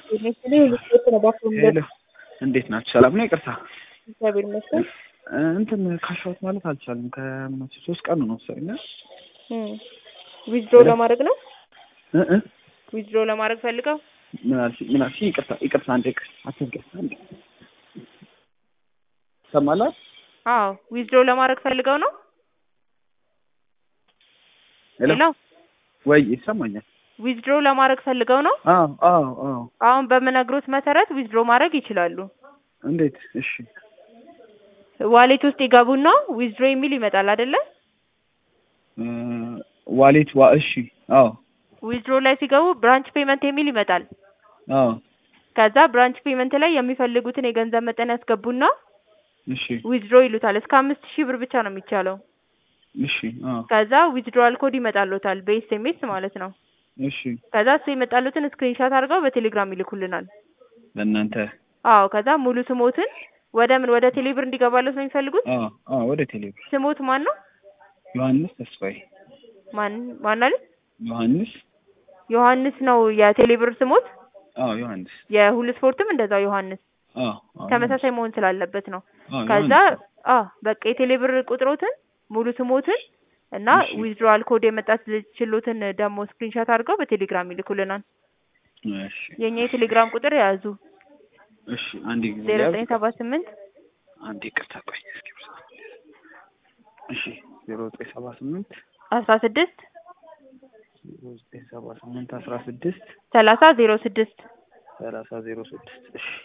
ሄሎ እንዴት ናችሁ? ሰላም ነው? ይቅርታ እግዚአብሔር ይመስገን። እንትን ካሻውት ማለት አልቻልም። ከመቼ ሶስት ቀን ነው መሰለኝ። ዊዝድሮ ለማድረግ ነው። እ እ ዊዝድሮ ለማድረግ ፈልገው ምን አልሽኝ? ምን አልሽኝ? ይቅርታ ይቅርታ፣ አንዴ ይቅር፣ አትንገር፣ አንዴ ሰማላት። አዎ ዊዝድሮ ለማድረግ ፈልገው ነው። ሄሎ ሄሎ ወይ ይሰማኛል? ዊዝድሮ ለማድረግ ፈልገው ነው። አዎ አዎ አዎ። አሁን በምነግሮት መሰረት ዊዝድሮ ማድረግ ይችላሉ። እንዴት? እሺ ዋሌት ውስጥ ይገቡና ዊዝድሮ የሚል ይመጣል አይደለ? እ ዋሌት ዋ እሺ፣ አዎ ዊዝድሮ ላይ ሲገቡ ብራንች ፔመንት የሚል ይመጣል። አዎ ከዛ ብራንች ፔመንት ላይ የሚፈልጉትን የገንዘብ መጠን ያስገቡና እሺ ዊዝድሮ ይሉታል። እስከ አምስት ሺህ ብር ብቻ ነው የሚቻለው። እሺ አዎ ከዛ ዊዝድሮዋል ኮድ ይመጣሎታል በኤስኤምኤስ ማለት ነው። እሺ ከዛ እሱ የመጣሉትን ስክሪንሻት አድርገው በቴሌግራም ይልኩልናል። ለእናንተ አዎ ከዛ ሙሉ ስሞትን ወደ ምን ወደ ቴሌብር እንዲገባለት ነው የሚፈልጉት። አዎ አዎ ወደ ቴሌብር ስሞት ማን ነው? ዮሐንስ ተስፋዬ ማን ማን አለ? ዮሐንስ ዮሐንስ ነው የቴሌብር ስሞት። አዎ ዮሐንስ የሁሉ ስፖርትም እንደዛው ዮሐንስ አዎ አዎ ተመሳሳይ መሆን ስላለበት ነው። አዎ ከዛ ዮሐንስ። አዎ በቃ የቴሌብር ቁጥሮትን ሙሉ ስሞትን እና እሺ። ዊዝድሮዋል ኮድ የመጣት ችሎትን ደግሞ ስክሪንሻት አድርገው በቴሌግራም ይልኩልናል። እሺ የኛ የቴሌግራም ቁጥር የያዙ እሺ አንድ ጊዜ ዜሮ ያዝ። ዘጠኝ ሰባ ስምንት አንድ ይቅርታ ቆይ እስኪ ብዛ። እሺ ዜሮ ዘጠኝ ሰባ ስምንት አስራ ስድስት ዜሮ ዘጠኝ ሰባ ስምንት አስራ ስድስት ሰላሳ ዜሮ ስድስት ሰላሳ ዜሮ ስድስት እሺ